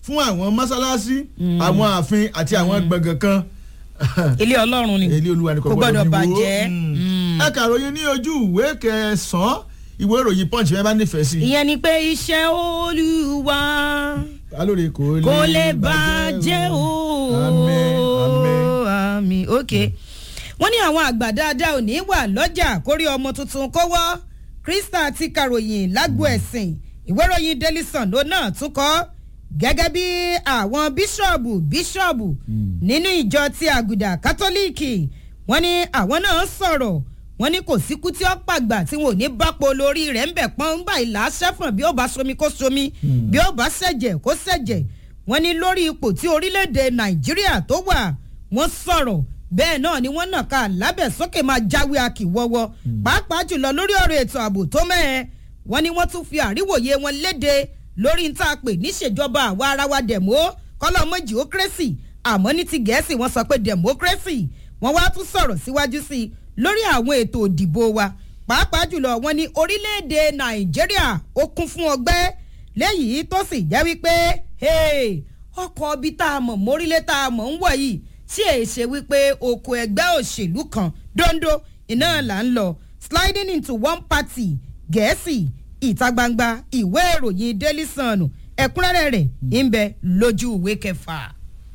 fún àwọn mọ́sálásí àwọn ààfin àti àwọn gbọ̀ngàn kan ilé ọlọ́run ni èlé olúwa ni kò kò gbọ́dọ̀ fi wó. bàjẹ́. Mm. Mm. ẹ kàròyìn ní ojú ìwé kẹsàn-án ìwé ìròyìn punch bẹ́ẹ̀ bá nífẹ̀ẹ́ sí. ìyẹn ni pé iṣẹ́ olúwa alóore kò lè kò lè bàjẹ́ o. àmín àmín. àmín ok wọ́n ní àwọn àgbà dáadáa ò ní wà lọ́jà kórí ọmọ tuntun kọ́wọ́ krista ti karòyìn lágbo ẹ̀sìn ìwé ìròyìn daily sun ló náà tún kọ́ gẹ́gẹ́ bí àwọn bíṣọ̀bù bíṣọ̀bù nínú ìjọ ti àgùdà kátólíìkì wọ́n ní àwọn náà sọ̀rọ̀ wọ́n ní kò síkú tí ó pàgbà tí wọn ò ní bápo lórí rẹ̀ ń bẹ̀ pọ́n ń gbà ìlà sẹ́fọ̀n bí ó bá somi kó somi bí ó bá ṣẹ̀jẹ̀ kó ṣẹ̀jẹ̀ wọ́n ní lórí ipò tí orílẹ̀-èdè nàìjíríà tó wà wọ́n sọ̀rọ̀ bẹ́ẹ̀ náà ni wọ́n nàka lábẹ́ sókè máa jáwé akíwọ́wọ́ pàápàá jùlọ lórí ọ̀rọ̀ ètò ààbò tó mẹ́ẹ̀ wọ́n ní wọ́n tún fi àríwòye wọn léde lórí ń tá a pè níṣèjọba àwa ara wa dẹ̀mó kọ́lọ́mọ geocracy àmọ́ ní ti gẹ̀ẹ́sì wọ́n sọ pé democracy wọ́n wá tún sọ̀rọ̀ síwájú sí i lórí àwọn ètò òdìbò wa pàápàá jùlọ wọ́n ní orílẹ̀-èdè nàìjíríà ó kún fún ọgbẹ́ léyìí tó sì jẹ́ wípé hey, ọkọ̀ ibi tá a mọ̀ mórílẹ̀ tá a mọ̀ ń wọ̀ yìí tí èyí ṣe wípé oko ẹgbẹ́ òṣèlú kan dondo iná là ń lọ sliding into one party gẹ̀ẹ́sì ìta gbangba ìwé ìròyìn daily sun ẹ̀kúnrẹ́rẹ́ rẹ̀ ń bẹ lójú ìwé kẹfà.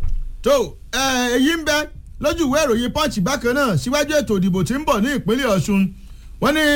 tó ẹ, èyí ń bẹ lójú ìwé ìròyìn punch bákan náà síwájú ètò ìdìbò tí ń bọ̀ ní ìpínlẹ̀ ọ̀ṣun wọ́n ní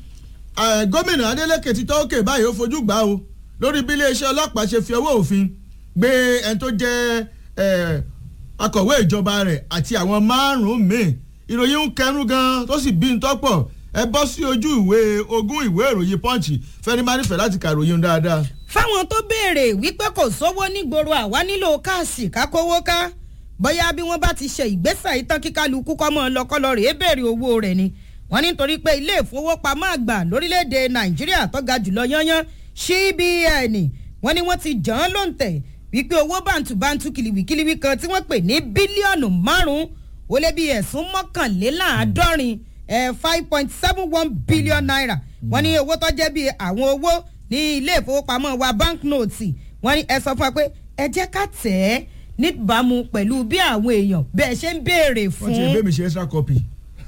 ẹ, gómìnà adeleke ti tọ́wọ́kè báyìí ó fojú gbà o lórí bí iléeṣẹ́ ọlọ́pàá ṣe fi ọwọ́ òfin gbé ẹni tó jẹ́ ẹ, akọ̀wé ìjọba rẹ̀ àti àwọn márùn-ún míì ìròyìn ń kẹnu gan tó sì bí ń tọ́pọ̀ ẹ bọ́ sí ojú ìwé ogún ìwé ìròyìn punch fẹ́ni máa nífẹ̀ẹ́ láti kàròyìn dáadáa. fáwọn tó béèrè wípé kò sówó nígboro àwa nílò káàsì kákówó ká bóyá bí wọ́n bá ti ṣe ìgbésẹ̀ ìtàn kíkálukú kọ́mọ lọ́kọ́lọ́ rèé béèrè owó rẹ̀ ni wọ́n ní nítorí pé ilé ìfowópamọ́ àgbà lórílẹ̀‐èdè nàìjíríà tó ga jùlọ yányán cbn wọ́n ní wọ́n ti jàn án lóǹtẹ̀ wípé owó bàǹtùbàǹtù kìlìwìkìlìwì kan tí wọ́n pè ní bílíọ̀nù márùn-ún ó lé bí ẹ̀sùn mọ́kànléláàádọ́rin five point seven one billion naira wọ́n ní owó tó jẹ́ bí àwọn owó ní ilé ìfowópamọ́ wa banknote wọ́n ní ẹ sọ fún wa pé ẹ jẹ́ ká tẹ̀ ẹ́ níbàámu pẹ̀lú bí àwọn èèyàn bẹ́ẹ̀ ṣe ń béèrè wọ́n ti fún gbé mi ṣe extra copy.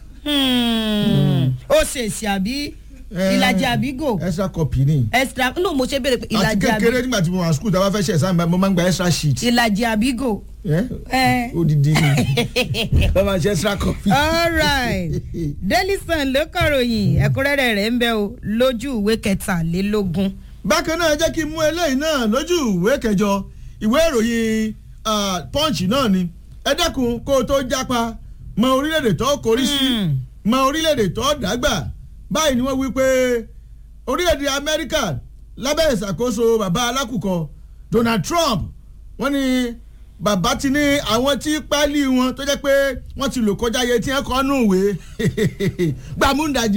Hmm. ó ṣèṣì àbí ìlàjì àbígò extra copy ni. extra no mo ṣe béèrè pé àti ìlàjì kékeré àbí nígbà tí mo wà school tí a bá fẹ́ ṣe exam mo máa ń gba extra sheet. ìlàjì àbígò. Eh? Eh. odidi ni wọ́n máa ṣe extra copy. alright daily sun ló kọ̀ròyìn ẹ̀kúnrẹ́rẹ́ rẹ̀ ń bẹ o lójú ìwé kẹtàlélógún. bákan náà jẹ́ kí n mú eléyìí náà lójú ìwé kẹjọ ìwé ìròyìn ah, punch náà ni ẹ dẹ́kun kó o tó jápa mọ orílẹ̀-èdè tó korí sí Mm. mọ orílẹ̀-èdè tó dàgbà báyìí ni wọ́n wí pé orílẹ̀-èdè amẹ́ríkà lábẹ́ ìṣàkóso bàbá alákùkọ donald trump wọ́n ní bàbá ti ní àwọn tí pálí wọn tó jẹ́ pé wọ́n ti lò kọjá iye tí wọ́n kọ́ nù wé gbàmúndàjì